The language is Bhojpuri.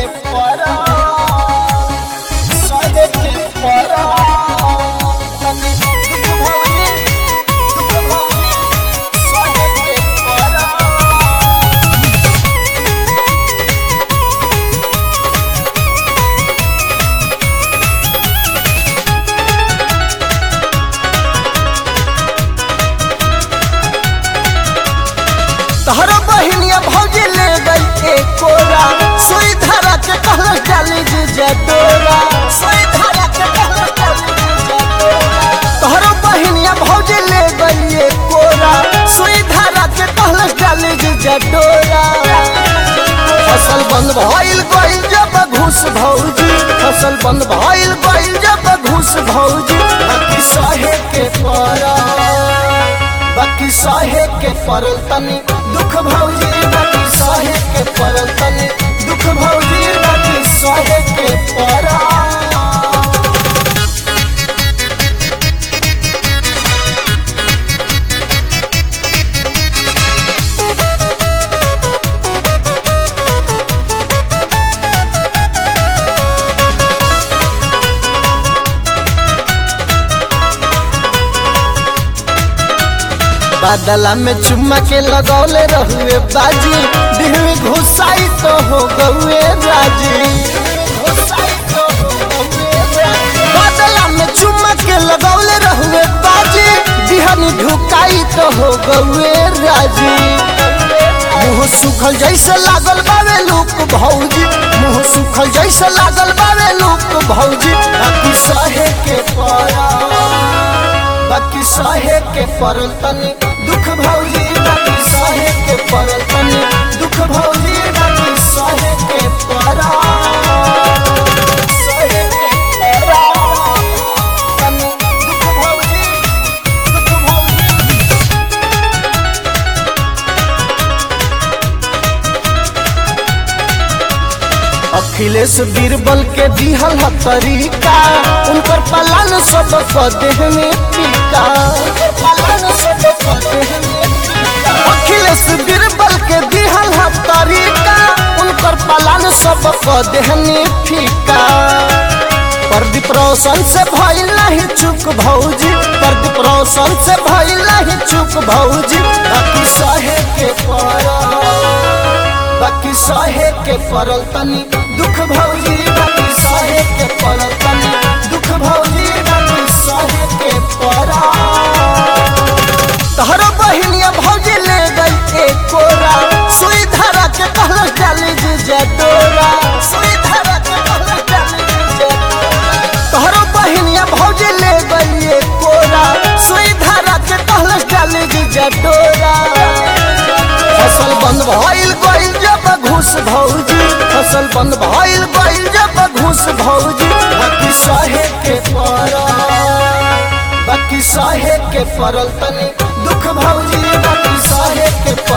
के परा सहे के परा तनी दुख भौजी दुख भौजी सहे के परा तहरा बहिनिया भौजी ले गई एक कोरा सुई धरा के कहल डाली जी जटोरा सुई धरा के कहल डाली जी जटोरा तहरा बहिनिया भौजी ले गई एक कोरा सुई धरा के कहल डाली जी जटोरा फसल बंद भइल गइल जब घूस भौजी फसल बंद भइल गइल जब घूस भौजी बाकी सहे के परा बाकी सहे के परल तनी दुख भौजी बाकी सहे के परल तनी दुख भौजी बाकी सहे के परा बादला में चुम्मा के लगौले रहुए बाजी दिल में घुसाई तो हो गए राजी बादला में चुम्मा के लगौले रहुए बाजी दिहनी ढुकाई तो हो गए राजी मुंह सुखल जैसे लागल बावे लूक भौजी मुंह सुखल जैसे लागल बावे लूक भौजी बाकी सहे के परा बाकी सहे के परल तनी दुख भौजी बाकी सहे के परल तनी दुख भौजी बाकी सहे के परा सहे के परा तनी दुख भौजी दुख भौजी अखिलेश बीरबल के दिहल ह तरीका उनकर पलान सब देह में टीका पलान सब देह में टीका। अखिलेश बीरबल के दिहल ह तरीका उनकर पलान सब देह में फीका प्रदीप रोशन से भइल नहीं चुप भौजी प्रदीप रोशन से भइल नहीं चुप भौजी बाकी सहे के परा बाकी सहे के परल तनी दुख भौजी बाकी सहे के परल तनी दुख भौजी बाकी सहे के परा तहरा बहिनिया भौजी ले गई एक कोरा सुई धरा के कहल डाली जी जटोरा सुई धरा के कहल डाली जी जटोरा तहरा बहिनिया भौजी ले गई एक कोरा सुई धरा के कहल डाली जी जटोरा फसल बंद भइल गइल जब घूस भौजी फसल बंद भइल गइल जब घूस भौजी बाकी सहे के परा बाकी सहे के परल तनी दुख भौजी बाकी सहे के